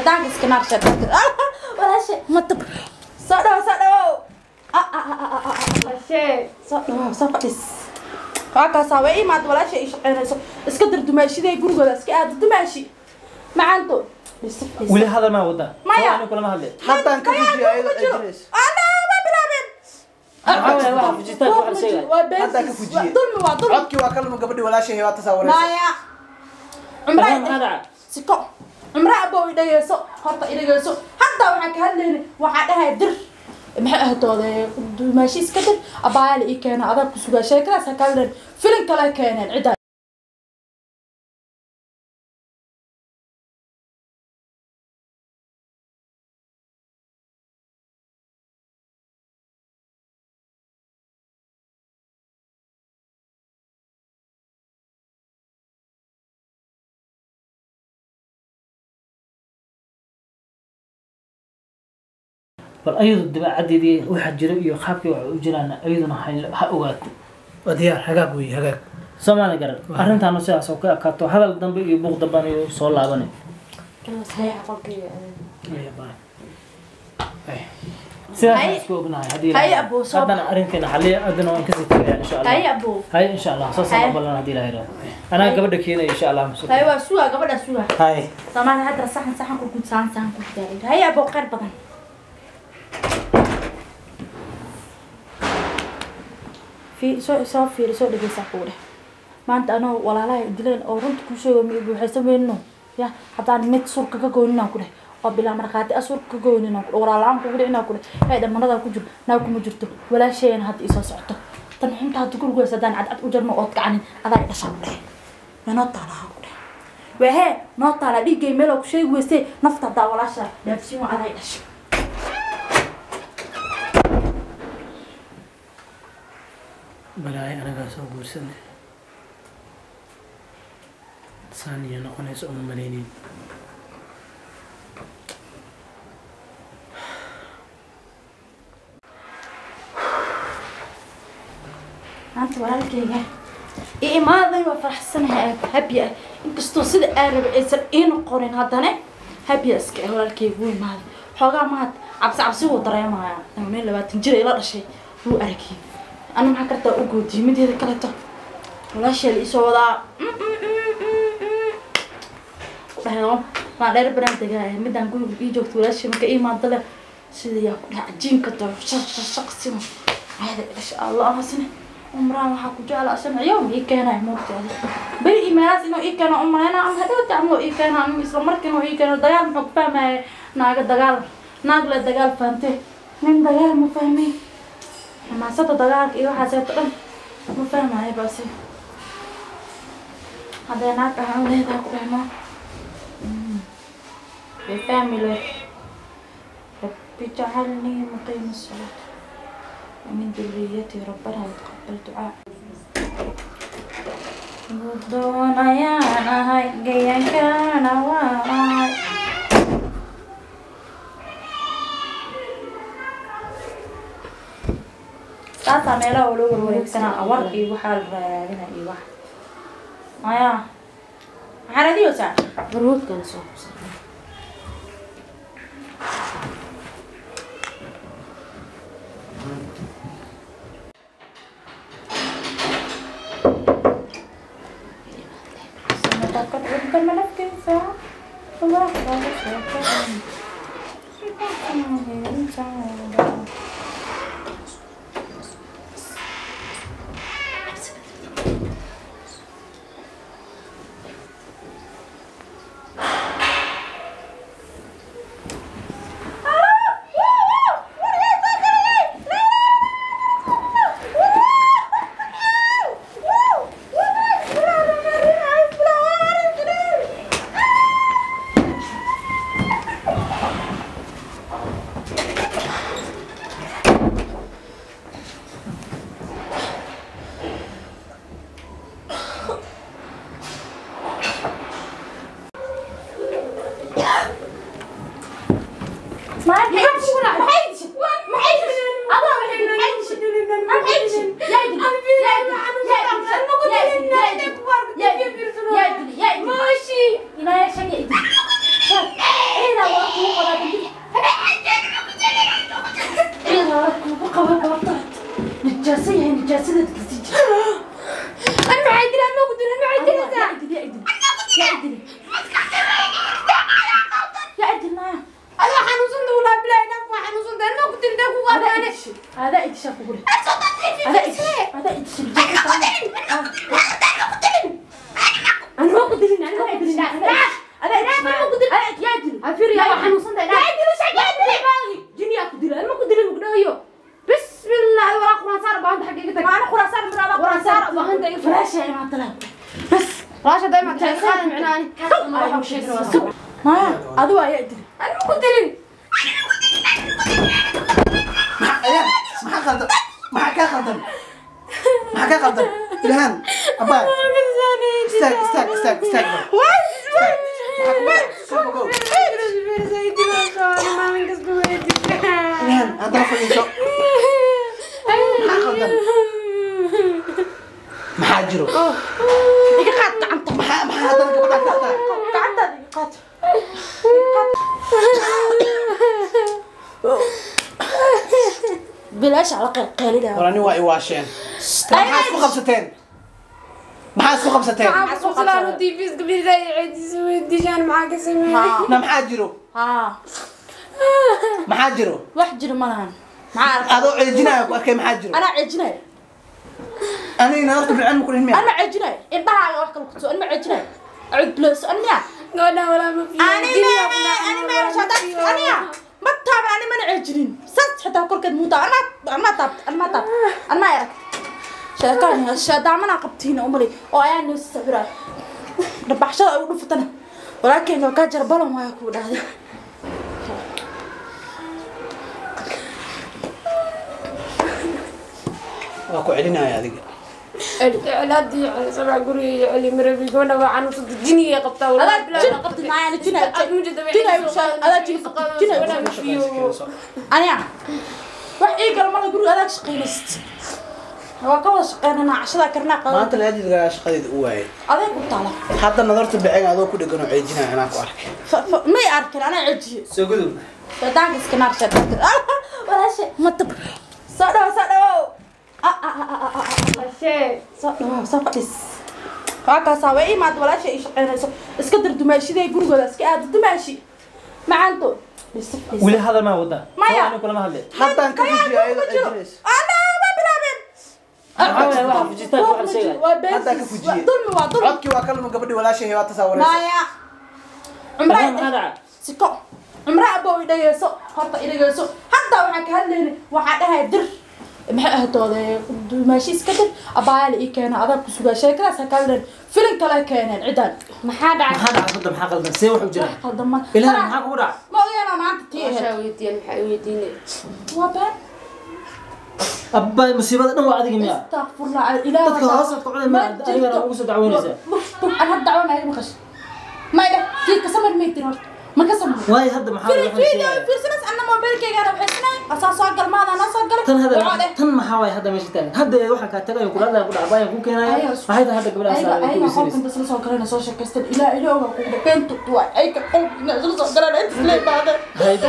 shaydaanka iska naar shaydaanka walaashe matab soo dhawo soo dhawo Ah, ah, ah, ah, ah, ah. soo dhawo soo fadhis waakaasaa way imaad walaasha ay shaqeynayso iska dir dumaashidee gurigooda iska aada dumaashi macaanto weli hadal maa wadaa Maya. Soo kulama hadle haddaan ka fujiyo ayadoo ay jirayso Waxaa waxa fujitaan waxa la sheegay Hadda ka fujiye. dulmi waa dulmi codkii waa kalma gabadhii walaashay waa tasawiraysa maya maxaa cumraa dhaca siko cumra abow idhageyso horta idhageyso hadda waxaan ka hadlayna waxaa dhahay dir maxay ahdoode dumaashi iska dir abaayala ii keena adaa ku sugaa sheekadaas ha kala dhan filin kale keeneen cidda bal ayadu dabeecadeedii waxa jira iyo qaabkii waxa u jiraan ayaduna ha- ha ogaato waa diyaar hagaag wey hagaag soomaali garan arrintaana sidaas oo ka ekaato hadal dambe iyo buuq dambana iyo soo laabanay sidaas Hay- isku ognahay haddii hay la- abuu, soo haddana arrinteena xaliya adina waan kasii tagaya insha allah hay abow hay insha allah soo Hay. sana ballan haddii la helo anaa gabadha keenaya insha allah musuq hay waa sugaa gabadha sugaa hay soomaali hadda saxan saxan ku gud saxan saxan ku gud hay abow khayr badan fi soo soo fiiri soo dhegeysaa kuu dheh maanta anoo walaalaha dileen oo runta kuu sheego mi buuxaysan weyno ya haddaan mid surka ka goynin aan ku dheh oo bilaa markhaati a surka ka goynin aan ku dheh walaala-aan kugu dhicin aan ku dheh hay dhamanadaa ku jiro naa kuma jirto walaasheena hadda isoo socoto tan xunta hadda gurigoys haddaan cadcad u jarno ood kacanin adaa idhashaa ku dheh manoo taalaha ku dheh wahee noo taala dhiiggay meel oo ku sheegi weysee nafta haddaa walaasha dhaafsiin waa adaa idhasha balaay anagaa soo guursanay saaniya noqonaysa uma malaynin maanta walaalkayga i imaaday waa faraxsanahay habya ah inkastoo sida aan raba aysan ii noqonin haddana habya iska ah walaalkayga wuu imaaday xoogaa mahad cabsi cabsi wuu dareemaya meel labaatan jir ila dhashay wuu aragay ana maxaa kartaa u goodiyay mideeda kaleto walaashee la isoo wadaa dhahdo maa dheer banaan degaaya midaan guriga ii joogto walaashee marka ii imaado le sida yaa ku dhaha cajiinka doo shaq shaq shaq sino ayada insha allah ahasine umraan waxaa ku jecla asana yowm ii keenaya moogtaada beri imaanaas inuu ii keeno umaleyna ama hadhowta ama ii keeno ama isla markiina uu ii keeno dagaal muxuu ku fahmaya naaga dagaal naag le dagaal fahamte nin dagaal ma fahmay xamaasada dagaalka iyo waxaaseeto dhan ma fahmaya base haddee naag ahaan leedahay ku dhahno fahmi le rabbi jacalnii muqiima salaat ومن ذريتي ربنا وتقبل دعاء doona yaan ahay gayankana waay taasaa meelaha oo loo warwareegsanaa awar iyo waxaa la raadina iyo wax maya maxaa radiyoosaa baruudkan soo qabsan Takut bukan menafkin sa. Allah kalau siapa. ما حيدش ما حيدش ما حيدش الله ما حيدش ما حيدش ما حيدش يا يدري يا يدري يا يدري يا يدري يا يدري ماشي لا يا شيء يدري هنا afir yaa waa xanuunsantahay dhaa jiniyaa ku dila ilma ku dila mugdhayo bismillah walaa quraan saar baahanta xaggee tag maana khuraasaan miraada quraan saar khuraasaan baahanta iga falaasha imaa talaan bas falaasha dayma tahay qaad micnaani maya adigu ayaa dili anima ku dilin ayaan maxaa qaldan maxaa kaa qaldan maxaa kaa qaldan ilhaan abaa istaag istaag istaag istaag bal. Istaag. Maxaa kugu dhacay? Soo fogow. ilhaan haddana fadhiiso maxaa qaldan maxaa jiro iga qaad gacanta maxaa maxaa haddana gabadha ka qataa gacantaada iga qaad bilaasha la qeylqeylida warani waa i waasheen maxaa isku qabsateen maxaa isku qabsateen na maxaa jiro haa maxaa jiro wax jiro ma lahan maxaa arka adoo ceejinaya ku arkay maxaa jiro anaa ceejinayo anigna horta bilcan ma ku dhihin miya anma ceejinayo indhahaaga wax kala kutuso anma ceejinayo acud bilaas aniya aniya ma taaban ani mana ceejinin sas xitaa korkeed muu taab anmaa anmaa taabt anmaa taabt anmaa arag sheekaan sheedaamana qabtiina umali oo ayaa noo sawira dhabaxshada ay u dhufatana walaalkeen waa kaa jara balon waaya kuu dhahday waa ku celinaya adiga adaa jin qabti maayana jina jina adaa jin qabti jina aniya wax ii gala mala guriga adaa shaqaynaysid waa ka wada shaqeynanaa cashadaa karnaa qadan maanta laadiidgaa shaqadeeda u waayay adeeg ku taala hadda nadarta bicin adoo ku dhegan oo ceejinaya inaan ku arkay Fa- fa- may arkin anaa cejiye soo gudub shaydaanka iska naar shaydaanka walaashe matab soo dhawo soo dhawo Ah, ah, ah, ah, ah, ah. soo dhawo soo fadhis waa kaasaa way imaad walaasha ay shaqeynayso iska dir dumaashidee gurigooda iska aada dumaashi macaanto weli hadal maa wadaa Maya. Soo kulama hadle haddaan ka fujiya ayadoo ceejinayso ma bilaabeen Maxaa waye waxa fujitaan waxa la sheegaya waa Hadda ka beensis fujiye. dulmi waa dulmi codkii waa kalama gabadhi walaashay waa tasaawaraysa maya Maxaa maxaa cumraa dhaca siko cumraa abow idhageyso horta idhageyso hataa waxaan ka hadlayna waxaa dhahay dir maxay ahdoode dumaashi iska dir abaayala ii keena adaa ku sugaa sheekadaas ha ka hadleen filin kale keeneen ciddaan maxaa dhacay maxaa dhaca hadda maxaa qaldan see wax u jira qaldama ilaah maxaa kugu dhaca ma ogeena maanta tii Mashaa ahayd weydiiyeen maxaa weydiinay waa been abbay musiibada dhan waa adiga miya astaqfurlah ilaah dadka hoosaad ku cunay miya adigana ugu soo dacwoonaysaa an had dacwanaayo maqash mayda kii kasamar maytin horta ma kasamar waayo hadda maxaa waye waxa la video sheegaya fiirsanas anna mobilkaygaana waxaysnay asaa soo galmaada anaa soo galay tan Waxaa hadda dheh, tan maxaa waye hadda meesha taagan hadda waxaan kaa tagayo kula hadlaya ku dhaca bayan ku keenaya Ayaga waxay tahay hadda gabadhaas ayaga ay ku ayaga weysanaysa qolkan bas la soo galayna soo sheekaystan ilaa ilaa ogaa kugu dhaqeen tutu waay ayaga qolkan isla soo galayna inta isla imaadeen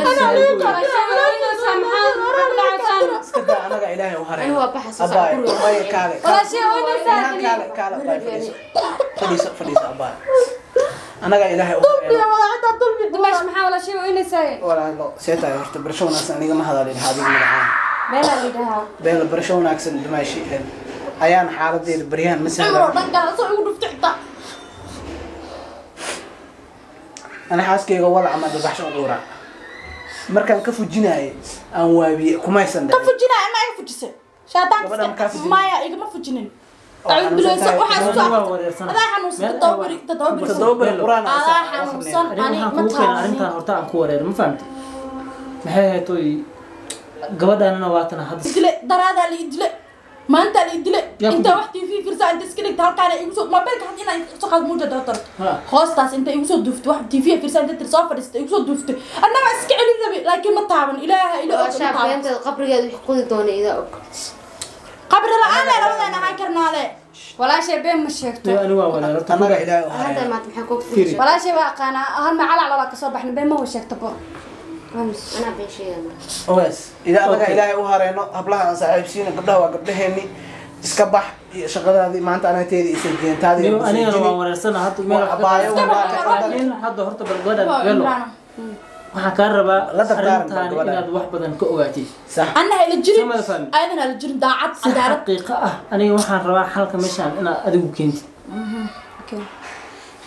iska daa anaga ilaahay u haray Ay, waa baxaysa, abaay guriga. abaay kaale Walaashay, waa inay saa Ilhaan, kaale kaale abaay fadhiiso fadhiiso fadhiiso abaay anaga ilaahay u haray dimaash maxaa walaashay waa inaysaa walaalo see tahay horta barasho wanaagsan aniga ma hadalin adiga magacaan meelaa la yidhahaa beel barasho wanaagsan dumaashi ayaan xaaladeeda baryahan ma cumro sahlan dhan gala soo igu dhufta xitaa ana xaaskeyga walac ama dabaxsho u quuraa markaan ka fujinaayay aan waabiye kumaysan ka dhicin fujinaa ama iga fujisay Gabadha ma kaa shaadaanka fujinin? maya igama fujinin Oo Acuud bilowso xanuunsan tahay. waxaa Gabadha waa soo wareersan. adaa xanuunsan Meel toddoba ay beri waa- toddoba beri toddoba beri quraan aan adaa saa- xanuunsan arrin ani waxaan ma kugu keenay arrintan taabanin horta aan ku wareerin ma fahamti maxay ahayd toy gabadhaanana waatana hadda idile daraadaa la idile maanta la idile Yaa ku inta dil- wax tv fiirsaa inta iska dhigta halkaana igu soo mobilka had inaa soo qaad muuja dootar Ha. hoostaas inta igu soo duuftay wax tv fiirsaa inta tir soo fadhiistay igu soo duuftay annaga iska celin rabi laakiin ma taaban ilaaha ila og ma walaashaa taaban beenteeda qabrigeeda wix qudi doona idaa og qabri la-aan lee labadeena ahaan karnaade walaashay been ma sheegto Yo, ani waa wareer horta anaga kuga- ilaahay u hadda haray maanta maxaa kuu Firi. firi walaashay waa aqaanaa hal macalac lala kasoo baxna been ma wa sheegta bo anaa been sheegana ogaas ilaa anaga Okay. ilaahay u hareyno hablaha aan saaxiibsiina gabdhaha waa gabdhaheeni iska bax iyo shaqadaadii maanta anagteedii isa jeentaadii Niyo, anigana waan wareersana hadda meel wax ka Abaayo, qaadaysa. walaal. laakiin hadda horta bal gabadhan Waa galo Imraan. waxaan kaa rabaa La dardaaran arrintaani gabadhan. inaad wax badan ka ogaatid sax annaha ila jirin Sama fahmi. ayadana ila jirin daacad si cadaalad xaqiiqo ah aniga waxaan rabaa xalka meeshaan inaad adigu keentid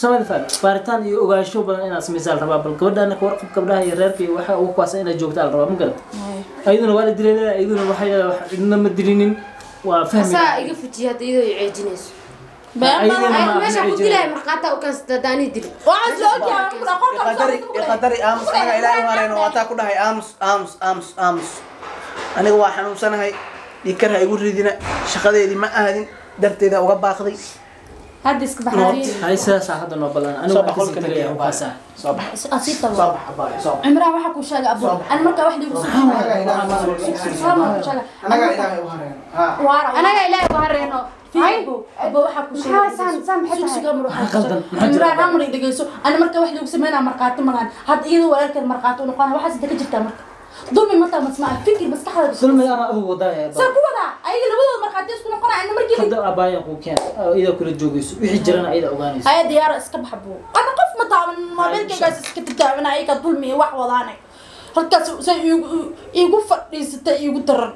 samada fahmi baaritaan iyo ogaansho badan inaad samaysaa la rabaa bal gabadhaana ka warqab gabdhaha iyo reerka iyo waxa ugu kuwaasa inaad joogtaa la rabaa ma garata ayaduna waa la dilay leedahay ayaduna waxay leedahay wax cidna ma dilinin waa fahmi saa iga fujiya hadda iyadoo i ceejinayso ayaduna ma ayad meesha ku ceejinay. dilaya markhaata u kansata hadaanii dili waxaa soo ogyahay qolka iqadari iqadari aamus anaga ilaahay hareen oo ataa ku dhahay aamus aamus aamus aamus aniga waa xanuunsanahay dhiikar ha igu ridina shaqadeedii ma aadin darteeda uga baaqday hadda iska baxaayo hay sidaasaa hadda noo ballan anigu soo waxaan bax kasii qolka tagayaa nageeya ukaasa soo bax asii soo tago bax abaayo soo bax cimraan waxaa kuu sheegay abu an markaa wax liigu anaga ilaahay anaga ilaahay u hareen ha anaga ilaahay ku hareeno abo waxaa kuu Maxaa saan- saan maxay tahay? sheegay Maxaa qaldan? Maxaa jira? cimraan amri dhegeyso ani marka wax liigu sameynaa markhaati malahan hadda iyadoo walaalkeed markhaati u noqona waxaas inta ka jirtaa marka dulmi mataa masmaa fikir maskaxda dulmiga ama adigu wadaaya saa ku wadaa ayaga labadooda markhaati isku noqona ana markii hadda abaayan kuu keen iyada kula joogayso wixii jirana ayada ogaanayso haya diyaara iska baxa buu ana qof ma taaban moobilkaygaas iska tataabana ayaga dulmi iyo wax wadaane halkaas say iigu iigu fadhiisatay iigu daran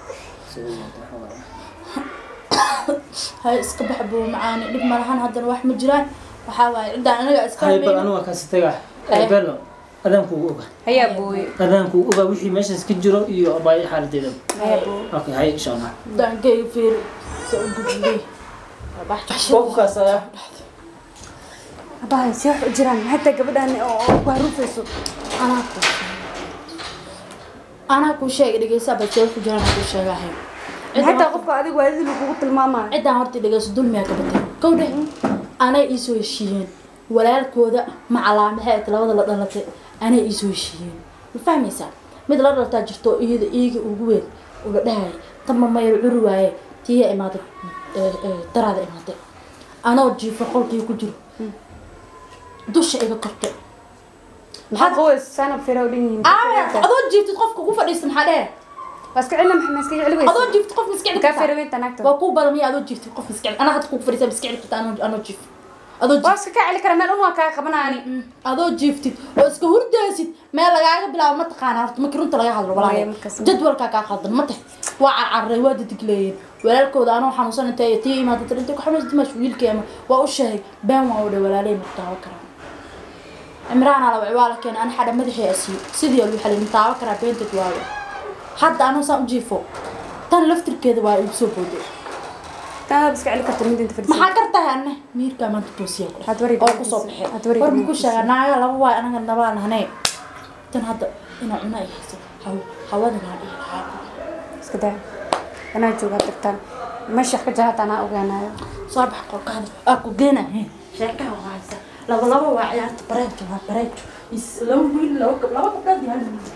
haya iska baxa buu macaani dhib malahan haddana wax ma jiraan waxaa waaye ciddaan anaga iska hay bal hamayno anigu waa kaasi tagaa Haya. bello adaankuugu oga hayaa booye adaankuugu oga wixii meeshaas ka jiro iyo abaayo xaaladeeda hayaa booye okay hay insha allah daankayga fiiri sa u gudbay abahay si wax u jiraan hataa gabadhan oo oo ku haruufayso anaa ku anaa kuu sheegay dhegeysaa balse wuxuu jiraan kuu sheegahay hataa qofka adigu waadidi lagugu tilmaamayo ciddaan horta dhegeyso dulmiyaa ka batay kow dheh anay iisoo heshiiyeen walaalkooda macalaamaxeed labada la dhalatay anay iisoo heshiiyeen ma fahmaysaa mid la dhalataa jirto oo iyada iiga ugu weyn uu la dhahaya tanma mayr curi waaye tiya imaaday ee, ee, daraada imaaday anoo jiifo qolkii ku jiro dusha iga kortay maxaa qoys saana fira u dhan yihiin aa adoo jiiftid qofka ugu fadhiista maxaa dhehe waa iska celina maxaa iska celi weysa adoo jiiftid qof miska kaa fira weynta naagta waa kuu badan miya adoo jiiftid qof miska anaa hadda kugu fadhiisa miska celi karta anoo anoo jiif adoo jiif waa iska kaa celi kara meel un waa kaa qabanaani adoo jiiftid oo iska hurdaysid meel lagaaga bilaabo ma taqaana horta markii runta laga hadlo Maya, walaalay markaas- jadwalkaa kaa qaldan ma tahay waa carcarray waa dadigleeyeen walaalkooda anoo xanuunsan intay tii imaada tir intay ku xanuunsan dimash wiilkii ama waa u sheegay been waa u dhay walaalay mutaawo karaan cimraan ala waa la keenay an xadha madaxii asiiyo sidii lagu xalay mutaawo karaa beenteed waayo hadda anoo saan u jiifo tan laftirkeeda waa igu soo booday taa iska celi karta mid inta fadhiisa maxaa kartahay anne miirkaa maanta toosiya ku Had wareeg oo kusoo baxay had wareeg war maku wiilkiisa. sheega naaga laba waay anaga nabaa nahnee tan hadda inaa cuna ay hayso haw hawada naa dhihi lahaa iska daa anaa joogaa tagtaan meesha ka jahata anaa ogaanayo soo bax qolkaada aa ku geena sheekaha waa haysa laba laba waa ciyaarta bareejo waa bareejo is laba wiil laba gab- laba gabdhood iyo hal wiil